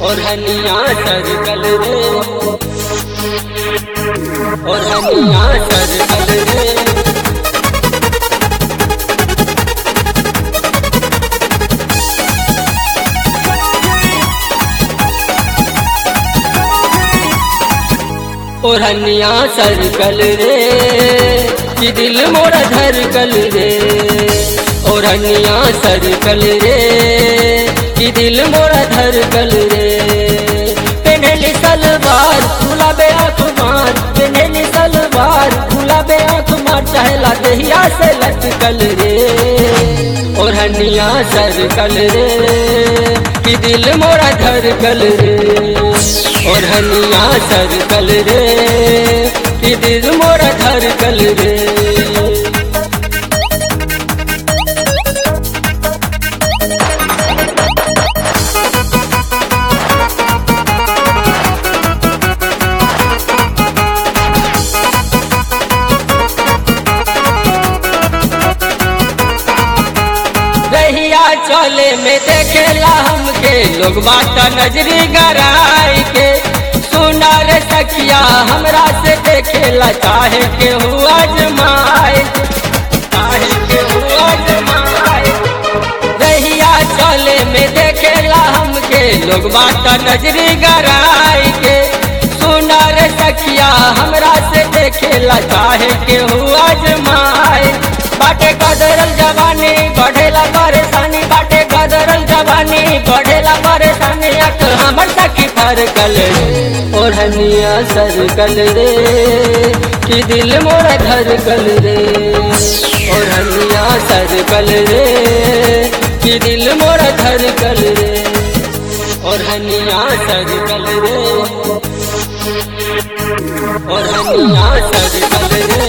और हनिया सरकल रे और हनिया सरकल रे और हनिया सरकल रे कि दिल मोरा धरकल रे और हनिया सरकल रे कि दिल मोरा धरकल रे पेनली सलवार गुलाबे अखबार पेनली सलवार गुलाबे अखबार चहला दहिया से लटकल रे और हनिया सरकल रे कि दिल मोरा धरकल रे और हनिया सरकल रे कि दिल मोरा धरकल रे रहिया चले में देखेला हमके लोग बात नजरी गराई के सुना रे सखिया हमरा से देखेला चाहे के हुआ जमाए चाहे के हुआ जमाए रहिया चले में देखेला हमके लोग बात नजरी गराई के सुना रे सखिया हमरा से देखेला चाहे के हुआ जमाए बाटे कदरल जवानी बढ़ेला परेशानी बाटे कदरल जवानी बढ़ेला परेशानी अक हमर सखी फरकल और हनिया सरकल रे कि दिल मोरा धरकल रे और हनिया सरकल रे कि दिल मोरा धरकल रे और हनिया सरकल रे और हनिया सरकल रे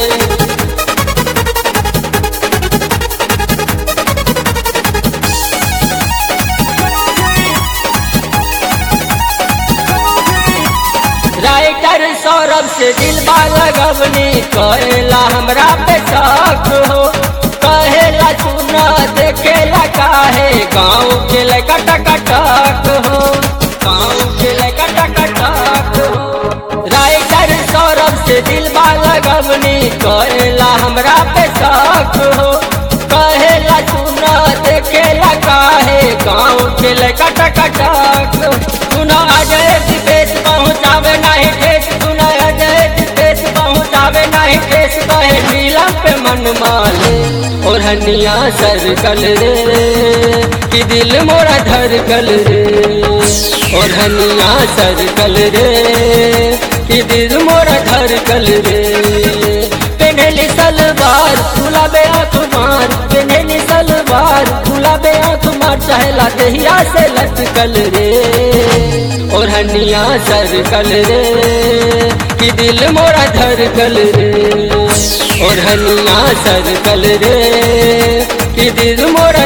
राइटर सौरभ से दिल लगवनी कहेला हमरा पे शक हो कहेला सुना देखेला काहे गाँव के लड़का टकटक हो गाँव के लड़का टकटक हो राइटर सौरभ से दिल लगवनी कहेला हमरा पे शक हो कहेला सुना देखेला काहे गाँव के लड़का टकटक सुना अजय दिपेश पहुँचावे नहीं ठेस सुना अजय दिपेश पहुँचावे नहीं ठेस कहे नीला पे मन माले और हनिया सरकल रे कि दिल मोरा धरकल रे और हनिया सरकल रे कि दिल मोरा धरकल रे पेनली सलवार गुलाबे अखबार पेनली सलवार गुलाबे अखबार चहला दहिया से लटकल रे और हनिया सरकल रे कि दिल मोरा धरकल रे और हनिया सरकल रे कि दिल मोरा